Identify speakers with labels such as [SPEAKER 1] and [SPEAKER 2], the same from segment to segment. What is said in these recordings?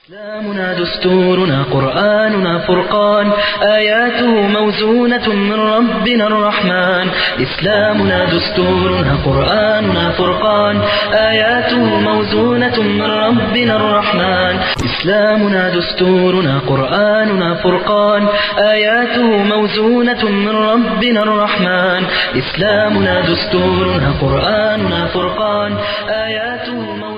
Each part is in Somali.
[SPEAKER 1] إسلامنا دستورنا قرآننا فرقان آياته موزونة من ربنا الرحمن إسلامنا دستورنا قرآننا فرقان آياته موزونة من ربنا الرحمن إسلامنا دستورنا قرآننا فرقان آياته موزونة من ربنا الرحمن إسلامنا دستورنا قرآننا فرقان آياته موزونة من ربنا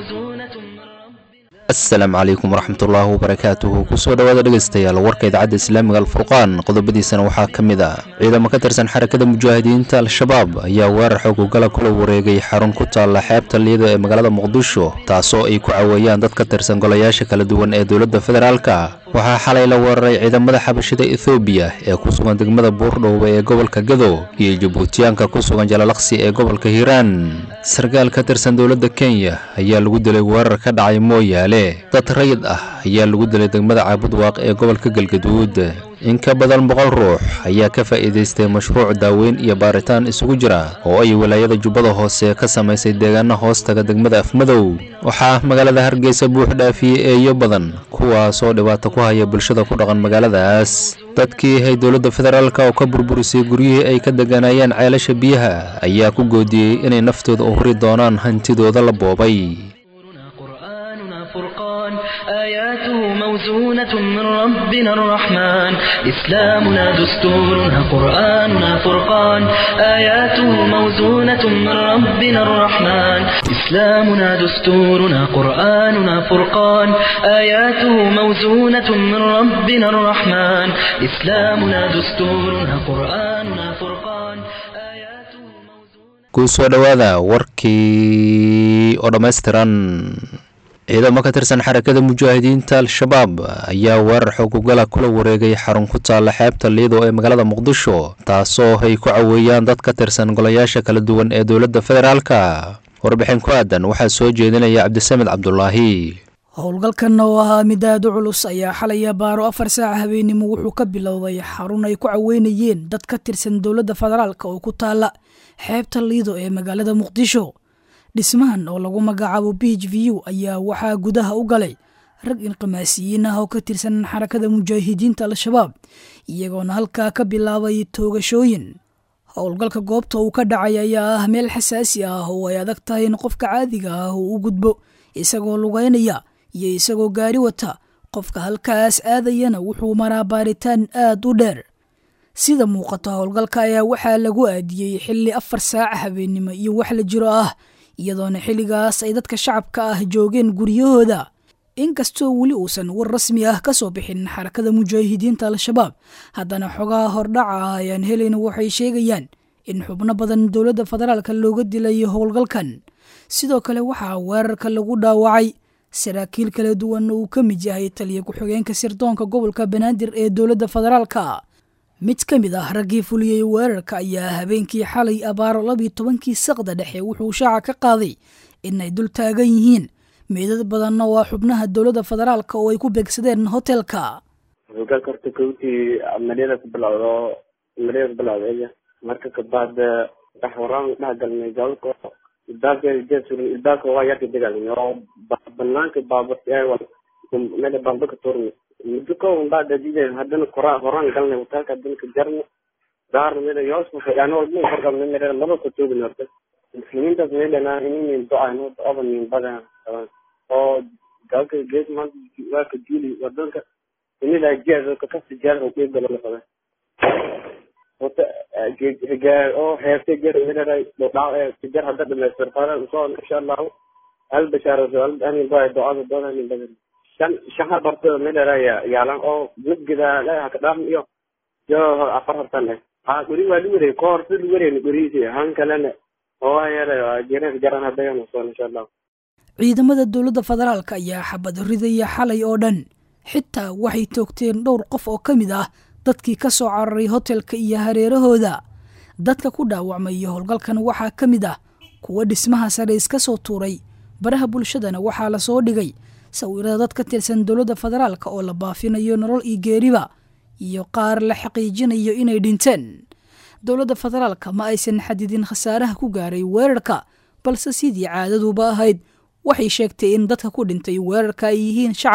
[SPEAKER 2] asalaamu calaykum waraxmatullaahi wabarakaatuhu kusoo dhowaada dhegaystayaal warka idaacadda islaamiga alfurqaan qodobadiisana waxaa ka mid ah ciidamo ka tirsan xarakada mujaahidiinta al-shabaab ayaa weerar xoogogala kula wareegay xarun ku taalla xeebta liida ee magaalada muqdisho taasoo ay ku caweeyaan dad ka tirsan golayaasha kala duwan ee dowladda federaalka waxaa xalay la weeraray ciidamada xabashida ethoobiya ee ku sugan degmada buurdhowba ee gobolka gado iyo jabuutiyaanka ku sugan jalalaqsi ee gobolka hiiraan sarkaal ka tirsan dowladda kenya ayaa lagu dilay weerar ka dhacay mooyaale dad rayid ah ayaa lagu dilay degmada caabudwaaq ee gobolka galgaduud in ka badan boqol ruux ayaa ka faa'iidaystay mashruuc daaweyn iyo baaritaan isugu jira oo ay walaayada jubbada hoose ka samaysay deegaana hoostaga degmada afmadow waxaa magaalada hargeysa buux dhaafiyey eeyo badan kuwaasoo dhibaato ku haya bulshada ku dhaqan magaaladaas dadkii hay dowladda federaalka oo ka burburisay guryihii ay ka deganayeen ceelasha biyaha ayaa ku goodiyey inay naftooda u huri doonaan hantidooda la boobay
[SPEAKER 1] قرآننا فرقان آياته موزونة من ربنا الرحمن إسلامنا دستورنا قرآننا فرقان آياته موزونة من ربنا الرحمن إسلامنا دستورنا قرآننا فرقان آياته موزونة من ربنا الرحمن إسلامنا دستورنا قرآننا فرقان آياته موزونة
[SPEAKER 2] kusoo dhowaada warkii oo dhammaystiran ciidamo ka tirsan xarakada mujaahidiinta al-shabaab ayaa weerar xoogogala kula wareegay xarun ku taalla xeebta liido ee magaalada muqdisho taasoo ay ku caweeyaan dad ka tirsan golayaasha kala duwan ee dowladda federaalka warbixin ku aadan waxaa soo jeedinaya cabdisamed cabdulaahi
[SPEAKER 3] howlgalkan oo ahaa mid aad u culus ayaa xalaya baaro afar saaca habeenimo wuxuu ka bilowday xarun ay ku caweynayeen dad ka tirsan dowladda federaalk oo ku taala xeebta liido ee magaalada muqdisho dhismahan oo lagu magacaabo b h v u ayaa waxaa gudaha u galay rag inqimaasiyiin ah oo ka tirsan xarakada mujaahidiinta al-shabaab iyagoona halkaa ka bilaabay toogashooyin howlgalka goobta uu ka dhacay ayaa ah meel xasaasi ah oo ay adag tahay in qofka caadiga ah uu u gudbo isagoo lugeynaya iyo isagoo gaari wata qofka halkaas aadayana wuxuu maraa baaritaan aad u dheer sida muuqato howlgalka ayaa waxaa lagu aadiyey xilli afar saaca habeennimo iyo wax la jiro ah iyadoona xilligaas ay dadka shacabka ah joogeen guryahooda inkastoo weli uusan war rasmi ah ka soo bixin xarakada mujaahidiinta al-shabaab haddana xogaha hordhaca ah ayaan helayna waxay sheegayaan in xubno badan dowladda federaalka looga dilay howlgalkan sidoo kale waxaa weerarka lagu dhaawacay saraakiil kala duwan uu ka mid yahay taliya ku-xigeenka sirdoonka gobolka banaadir ee dowladda federaalka mid ka mid ah raggii fuliyey weerarka ayaa habeenkii xalay abaaro labiyo tobankii saqda dhexe wuxuu shaaca ka qaaday inay dul taagan yihiin meydad badanna waa xubnaha dowladda federaalka oo ay ku beegsadeen hotelka
[SPEAKER 4] hogaalka horta kowtii malyada ku bilowdo malyada ku bilowda marka kabaad dhex waraan dhex galnay gaalka ilbaabka jeesurin ilbaabka waa yarka degalnay oo banaanka baaba meel baamba ka tuurnay muddo ka un baa dadideen haddana kora horaan galnay hotelka haddana ka jarnay daarna meel yoos yani walba horqabnay meel laba ka toogin horta muslimiintaas meelana inin do-ayno do-aba nin badan qaban oo gaalka gees maanta waa ka diili wadanka inila jeed kakasi jeed oo qeyb galo lafada horta gaar oo heertay jeer meelay dhac jeer hadda dhamaystirfada soo insha allahu hal bashaaro hal anin baa do-ada doona nin badan shan shaha barto meelala yaalan oo midgida leha ka dhaaf iyo yo afar hartan eh ha guri waa liwere ko horta liwere guriisi han kalena oo yara jeerka jaran hadayan soo insha allahu
[SPEAKER 3] ciidamada dowladda federaalka ayaa xabad ridaya xalay oo dhan xitaa waxay toogteen dhowr qof oo ka mid ah dadkii ka soo cararay hotelka iyo hareerahooda dadka ku dhaawacmay howlgalkan waxaa ka mid ah kuwa dhismaha sare iska soo tuuray baraha bulshadana waxaa lasoo dhigay sawirada dad ka tirsan dowladda federaalka oo la baafinayo nolol iyo geeriba iyo qaar la xaqiijinayo inay dhinteen dowladda federaalka ma aysan xadidin khasaaraha ku gaaray weerarka balse sidii caadaduba ahayd waxay sheegtay in dadka ku dhintay weerarka ay yihiin shacab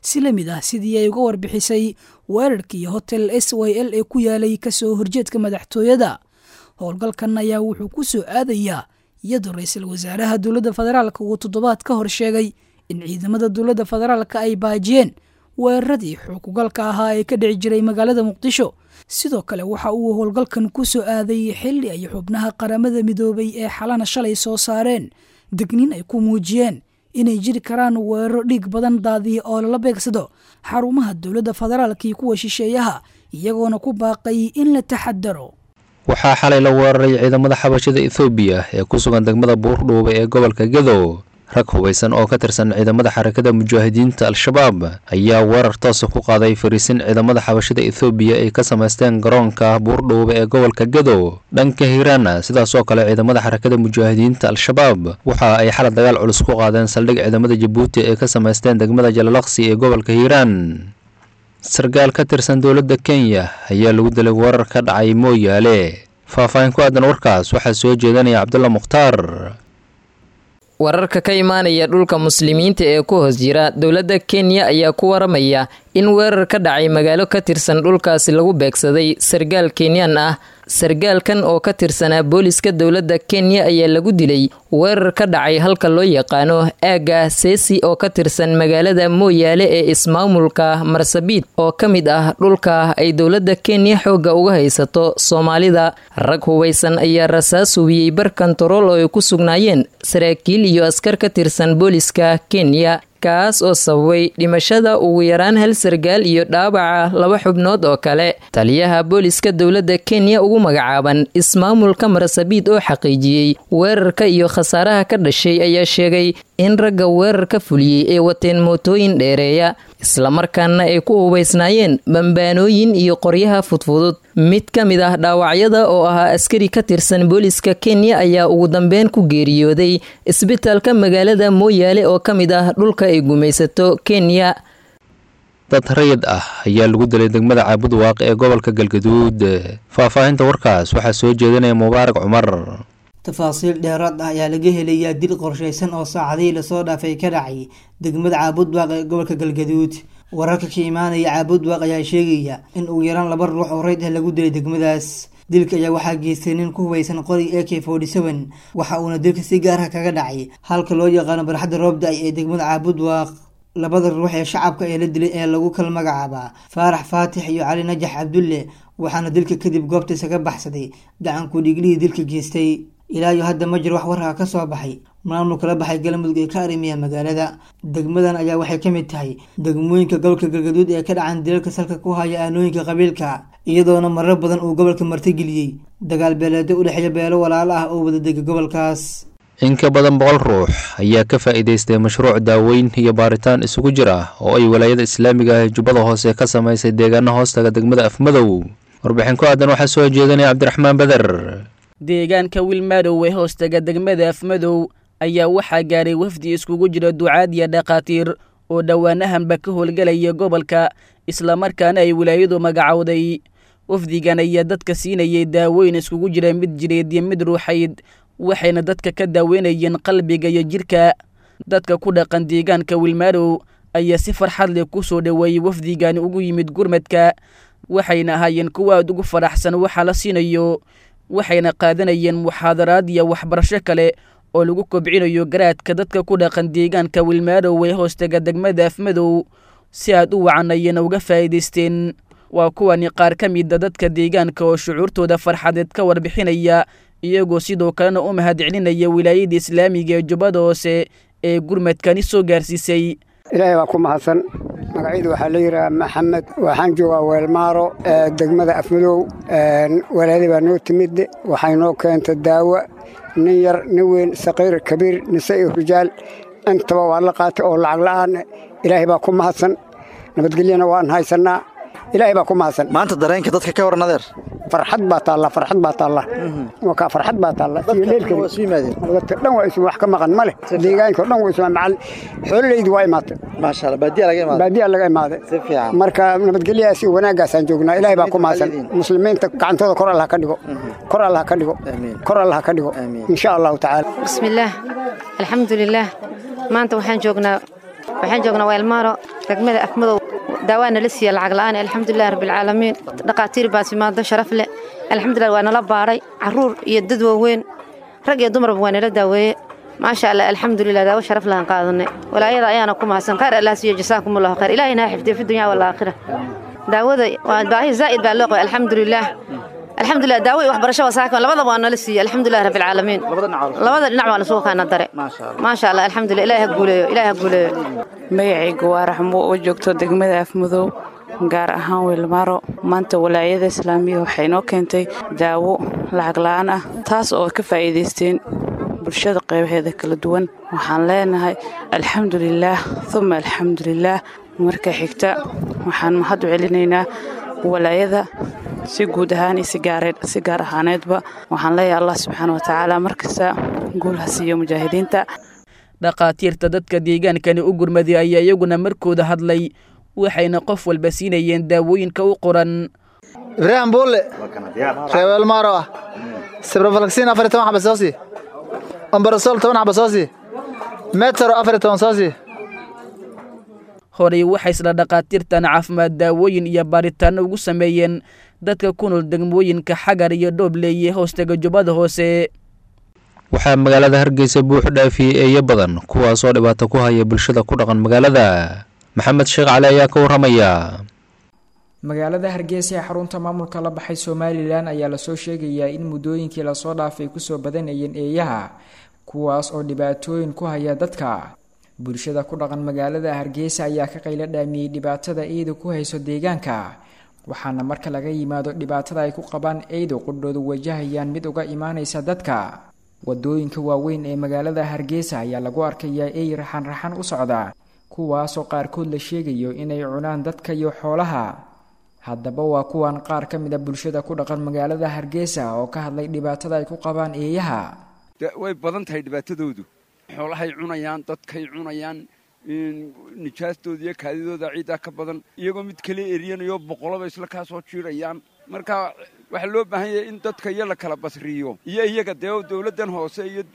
[SPEAKER 3] si la mid ah sidii ay uga warbixisay weerarkii hotel s y l ee ku yaalay kasoo horjeedka madaxtooyada howlgalkan ayaa wuxuu ku soo aadayaa iyadoo ra-iisul wasaaraha dowladda federaalka uu toddobaad ka hor sheegay in ciidamada dowladda federaalka ay baajiyeen weeraradii xukugalka ahaa ee ka dhici jiray magaalada muqdisho sidoo kale waxa uu howlgalkan ku soo aaday xilli ay xubnaha qaramada midoobay ee xalana shalay soo saareen degniin ay ku muujiyeen inay jiri karaan weeraro dhiig badan daadiya oo lala beegsado xarumaha dowladda federaalka iyo kuwa shisheeyaha iyagoona ku baaqay in la taxadaro
[SPEAKER 2] waxaa xalay la weeraray ciidamada xabashada ethoobiya ee ku sugan degmada buurdhuube ee gobolka gedo rag hubaysan oo ka tirsan ciidamada xarakada mujaahidiinta al-shabaab ayaa weerar toosa ku qaaday fariisin ciidamada xabashada ethoobiya ay ka samaysteen garoonka buurdhuube ee gobolka gedo dhanka hiiraana sidaasoo kale ciidamada xarakada mujaahidiinta al-shabaab waxa ay xalad dagaal culus ku qaadeen saldhig ciidamada jabuuti ay ka samaysteen degmada jalalaqsi ee gobolka hiiraan sarkaal ka tirsan dowladda kenya ayaa lagu dilay weerar ka dhacay mooyaale faahfaahin ku aadan warkaas waxaa soo jeedanaya cabdulla mukhtaar
[SPEAKER 5] wararka ka imaanaya dhulka muslimiinta ee ku hoos jira dowladda kenya ayaa ku waramaya in weerar ka dhacay magaalo ka tirsan dhulkaasi lagu beegsaday sarkaal kenyan ah sarkaalkan oo ka tirsanaa booliska dowladda kenya ayaa lagu dilay weerar ka dhacay halka loo yaqaano aaga seesi oo ka tirsan magaalada mooyaale ee ismaamulka marsabiit oo ka mid ah dhulka ay dowladda kenya xoogga uga haysato soomaalida rag hubaysan ayaa rasaas hubiyey bar kontarool oo ay ku sugnaayeen saraakiil iyo askar ka tirsan booliska kenya kaas oo sababay dhimashada ugu yaraan hal sarkaal iyo dhaawaca laba xubnood oo kale taliyaha booliska dowladda kenya ugu magacaaban ismaamulka marasabiid oo xaqiijiyey weerarka iyo khasaaraha ka dhashay ayaa sheegay in ragga weerarka fuliyey ay wateen mootooyin dheereeya islamarkaana ay ku hubaysnaayeen bambaanooyin iyo qoryaha fudfudud mid ka mid ah dhaawacyada oo ahaa askari ka tirsan booliska kenya ayaa ugu dambeyn ku geeriyooday isbitaalka magaalada mooyaale oo ka mid ah dhulka ay gumaysato kenya
[SPEAKER 2] dad rayid ah ayaa lagu dilay degmada caabud waaqi ee gobolka galgaduud faahfaahinta warkaas waxaa soo jeedinaya mubaarak cumar
[SPEAKER 6] tafaasiil dheeraad ah ayaa laga helayaa dil qorshaysan oo saacadihii lasoo dhaafay ka dhacay degmada caabudwaaq ee gobolka galgaduud wararka ka imaanaya caabudwaaq ayaa sheegaya in ugu yaraan laba ruux oo rayd ah lagu dilay degmadaas dilka ayaa waxaa geystay nin ku hubaysan qoriga a k forty seven waxa uuna dilka si gaarha kaga dhacay halka loo yaqaano barxadda roobda-ay ee degmada caabudwaaq labada ruux ee shacabka ee la dilay ee lagu kala magacaabaa faarax faatix iyo cali najax cabdulle waxaana dilka kadib goobtiisa ka baxsaday gacanku dhiiglihii dilka geystay ilaa iyo hadda ma jiro wax warkaa ka soo baxay maamul kala baxay galmudug ee ka arrimiya magaalada degmadan ayaa waxay ka mid tahay degmooyinka gobolka galgaduud ee ka dhacan dilalka salka ku haya aanooyinka qabiilka iyadoona marar badan uu gobolka martigeliyey dagaal beeleedo u dhexeeya beelo walaalo ah oo wadadega gobolkaas
[SPEAKER 2] in ka badan boqol ruux ayaa ka faa'iidaystay mashruuc daaweyn iyo baaritaan isugu jir ah oo ay walaayada islaamiga ah ee jubbada hoose ka samaysay deegaana hoostaga degmada afmadow warbixin ku aadan waxaa soo jeedinaya cabdiraxmaan beder
[SPEAKER 7] deegaanka wilmadow ee hoostaga degmada afmadow ayaa waxaa gaaray wafdi iskugu jira ducaad iyo dhakhaatiir oo dhowaanahanba ka howlgelaya gobolka islamarkaana ay wilaayadu magacowday wafdigan ayaa dadka siinayay daaweyn iskugu jira mid jireed iyo mid ruuxayd waxayna dadka ka daaweynayeen qalbiga iyo jidhka dadka ku dhaqan deegaanka wilmadow ayaa si farxad leh ku soo dhoweeyey wafdigani ugu yimid gurmadka waxayna ahaayeen kuwa aad ugu faraxsan waxa la siinayo waxayna qaadanayeen muxaadaraad iyo waxbarasho kale oo lagu kobcinayo garaadka dadka ku dhaqan deegaanka wilmadow ee hoostaga degmada afmadow si aad u wacan ayayna uga faa'iidaysteen waa kuwani qaar ka mida dadka deegaanka oo shucuurtooda farxadeed ka warbixinaya iyagoo sidoo kalena u mahad celinaya wilaayada islaamiga ee jubbada hoose ee gurmadkani soo gaarsiisay
[SPEAKER 8] ilaahay baa ku mahadsan magacyadu waxaa la yidhaha maxamed waxaan joogaa weelmaaro degmada afmadow walaali baa noo timid waxay noo keenta daawo nin yar nin weyn saqiir kabiir nise iyo rijaal intaba waa la qaatay oo lacag la'aan ilaahay baa ku mahadsan nabadgelyana waan haysannaa ilaahay baa ku mahadsan
[SPEAKER 9] maanta dareenka dadka ka waran adeer
[SPEAKER 8] farxad baa taalla farxad baa taalla wakaa farxad baa taalla iyo leelkadi dadka dhan waa isu wax ka maqan ma leh deegaanka dhan waa isu macal xoololeydi waa imaatay
[SPEAKER 9] maasha Allah baadiya laga imaaday
[SPEAKER 8] baadiya laga imaaday
[SPEAKER 9] si fiican
[SPEAKER 8] marka nabadgelyaas iyo wanaagaasaan joognaa ilaahay baa ku mahadsan muslimiinta gacantooda kor allah ka dhigo kor allah ka dhigo kor allah ka dhigo insha allahu tacaala
[SPEAKER 10] bismillaah alxamdulilaah maanta waxaan joognaa waxaan joognaa weelmaaro degmada afmadow daawaa nala siiya lacag la'aan alxamdulilah rabbilcaalamiin dhaqaatiir baas imaado sharaf leh alxamdulilah waa nala baaray caruur iyo dad waaweyn rag iyo dumarba waa nala daaweeye maasha allah alxamdulilah daawo sharaf lahan qaadanay walaayada ayaana ku mahadsan khayr allah siiyo jasaakumullahu khayr ilaahina ha xifdiyo fi dunya walaakhira daawada waa baahi zaa'id baa loo qabay alxamdulilah alxamdulilah daawo iyo waxbarasho wasaaka labadaba waa nala siiya alxamdulilah rabbilcaalamiin labada dhinac waa lasugu kaana dare maasha allah alxamdulilah ilaah ha guuleeyo ilaah ha guuleeyo
[SPEAKER 11] magacaygu waa raxmo oo joogto degmada afmadow gaar ahaan weelmaaro maanta walaayada islaamiga waxay noo keentay daawo lacag la'aan ah taas oo ka faa'iidaysteen bulshada qaybaheeda kala duwan waxaan leenahay alxamdulilaah uma alxamdulilaah marka xigta waxaan mahad u celinaynaa walaayada si guud ahaan iyo si gaar ahaaneedba waxaan leeyahay allah subxaana watacaala markasta guul ha siiyo mujaahidiinta
[SPEAKER 7] dhakhaatiirta dadka deegaankani u gurmaday ayaa iyaguna markooda hadlay waxayna qof walba siinayeen daawooyinka u qoran
[SPEAKER 9] ibraahim buulle reeweelmaaro ah sibrofalksiin afar iyo toban xaba soo sii ombarasol toban xaba soo sii metero afar iyo toban soo sii
[SPEAKER 7] horey waxay isla dhakhaatiirtan caafimaad daawooyin iyo baaritaanno ugu sameeyeen dadka ku nool degmooyinka xagar iyo dhoobleye hoostega jubbada hoose
[SPEAKER 2] waxaa magaalada hargeysa buuxu dhaafiyey eeyo badan kuwaasoo dhibaato ku haya bulshada ku dhaqan magaalada maxamed sheekh cali ayaa ka warramaya
[SPEAKER 12] magaalada hargeysa ee xarunta maamulka la baxay somalilan ayaa lasoo sheegayaa in muddooyinkii lasoo dhaafay kusoo badanayeen eeyaha kuwaas oo dhibaatooyin ku haya dadka bulshada ku dhaqan magaalada hargeysa ayaa ka qaylo dhaamiyey dhibaatada eedu ku hayso deegaanka waxaana marka laga yimaado dhibaatada ay ku qabaan eedu qudhoodu wajahayaan mid uga imaanaysa dadka wadooyinka waaweyn ee magaalada hargeysa ayaa lagu arkayaa eey raxan raxan u socda kuwaasoo qaarkood la sheegayo inay cunaan dadka iyo xoolaha haddaba waa kuwan qaar ka mid a bulshada ku dhaqan magaalada hargeysa oo ka hadlay dhibaatada ay ku qabaan eeyaha
[SPEAKER 13] way badan tahay dhibaatadoodu xoolahay cunayaan dadkay cunayaan nijaastooda iyo kaadidooda ciiddaa ka badan iyagoo mid kale eriyanayo boqoloba isla kaa soo jiirayaan marka waxaa loo baahan yahay in dadka iyo la kala basriyo iyo iyaga dee dowladdan hoose iyo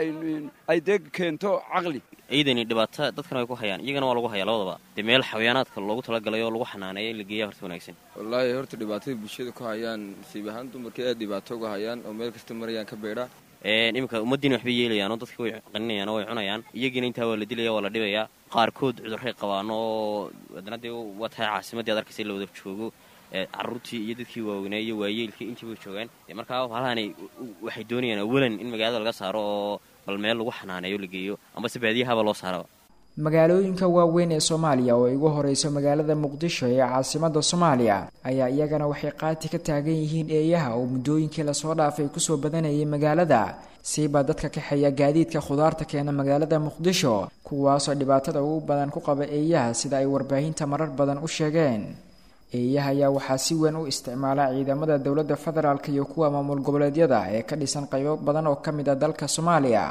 [SPEAKER 13] ay dee keento caqli
[SPEAKER 14] ciidani dhibaato dadkana way ku hayaan iyagana waa lagu hayaa labadaba dee meel xayaanaadka loogu talagalay oo lagu xanaaneeya in la geeya horta wanaagsan
[SPEAKER 15] wallaahi horta dhibaatada bulshada ku hayaan nasiib ahaan dumarka aad dhibaato uga hayaan oo meel kasta marayaan ka beedha
[SPEAKER 14] iminka ummaddiina waxbay yeelayaan oo dadka way qaninayaan oo way cunayaan iyagiina intaa waa la dilaya waa la dhibayaa qaarkood cudurray qabaan oo haddana dee waa tahay caasimaddii ad arkaysa in la wada joogo caruurtii iyo dadkii waaweynaa iyo waayeelkii intii bay joogaan markaa halahani waxay doonayaan awalan in magaalada laga saaro oo bal meel lagu xanaaneeyo la geeyo ambase baadiyahaba loo saaraba
[SPEAKER 12] magaalooyinka waaweyn ee soomaaliya oo ay ugu horeyso magaalada muqdisho ee caasimada soomaaliya ayaa iyagana waxay qaati ka taagan yihiin eeyaha oo muddooyinkii lasoo dhaafay kusoo badanayay magaalada siibaa dadka kaxeeya gaadiidka khudaarta keena magaalada muqdisho kuwaasoo dhibaatada ugu badan ku qaba eeyaha sida ay warbaahinta marar badan u sheegeen eeyaha ayaa waxaa si weyn u isticmaala ciidamada dowladda federaalk iyo kuwa maamul goboleedyada ee ka dhisan qaybo badan oo ka mid a dalka soomaaliya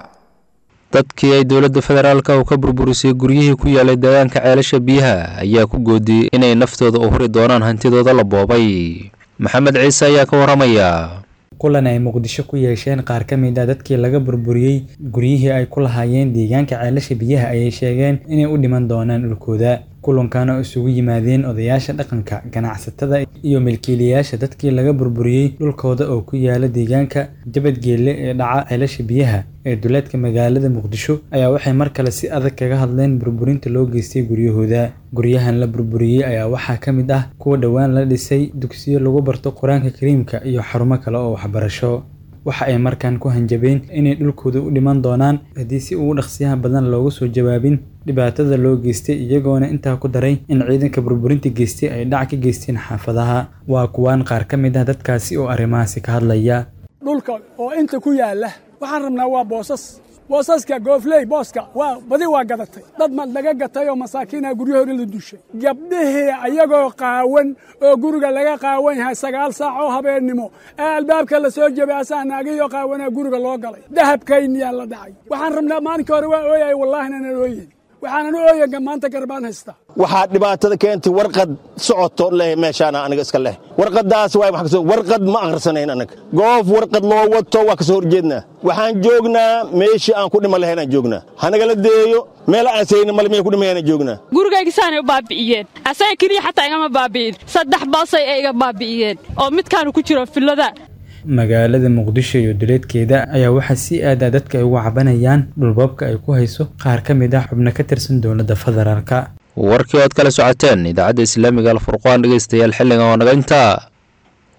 [SPEAKER 2] dadkii ay dowladda federaalka u ka burburisay guryihii ku yaalay deegaanka ceelasha biyaha ayaa ku goodiyey inay naftooda u huri doonaan hantidooda la boobay maxamed ciise ayaa ka warramaya
[SPEAKER 16] kulan ay muqdisho ku yeesheen qaar ka mid a dadkii laga burburiyey guryihii ay ku lahaayeen deegaanka ceelasha biyaha ayay sheegeen inay u dhiman doonaan dhulkooda kulankan oo isugu yimaadeen odayaasha dhaqanka ganacsatada iyo milkiilayaasha dadkii laga burburiyey dhulkooda oo ku yaala deegaanka jabadgeelle ee dhaca ceelasha biyaha ee duleedka magaalada muqdisho ayaa waxay mar kale si adag kaga hadleen burburinta loo geystay guryahooda guryahan la burburiyey ayaa waxaa ka mid ah kuwa dhowaan la dhisay dugsiyo lagu barto qur-aanka kariimka iyo xarumo kale oo waxbarasho waxa ay markaan ku hanjabeen inay dhulkooda u dhiman doonaan haddii si ugu dhaqsiyaha badan looga soo jawaabin dhibaatada loo geystay iyagoona intaa ku daray in ciidanka burburinta geystay ay dhac ka geysteen xaafadaha waa kuwaan qaar ka mid ah dadkaasi oo arrimahaasi ka hadlaya
[SPEAKER 17] dhulka oo inta ku yaalla waxaan rabnaa waa boosas boosaska goofley booska waa badi waa gadatay dad ma laga gatay oo masaakiinha guryahoodii la dushay gabdhihii ayagoo qaawan oo guriga laga qaawan yahay sagaal saac oo habeennimo ee albaabka la soo jebay asaa naagiyoo qaawanaa guriga loo galay dahabkayniyaa la dhacay waxaan rabnaa maalinkii hore waa ooyay wallaahina na ooyin waxaanan u ooyaga maanta garbaan haystaa
[SPEAKER 18] waxaa dhibaatada keentay warqad socoto leh meeshaana aniga iska leh warqadaas waa wax kasoo warqad ma akhrisanayn anaga goof warqad loo wato waa kasoo horjeednaa waxaan joognaa meeshii aan ku dhima lahaynaan joognaa hanagala deeyo meel aan sayna male meel ku dhimayaan joognaa
[SPEAKER 19] gurigayga saanay u baabi'iyeen asaga keliya xataa igama baabi'in saddex boosay ay iga baabi'iyeen oo midkaanu ku jiro fillada
[SPEAKER 16] magaalada muqdisho iyo duleedkeeda ayaa waxaa si aadaa dadka ay uga cabanayaan dhulboobka ay ku hayso qaar ka mid ah xubno ka tirsan dowladda federaalka
[SPEAKER 2] warkii ood kala socoteen idaacadda islaamiga alfurqaan dhegeystayaal xilligan oo naga intaa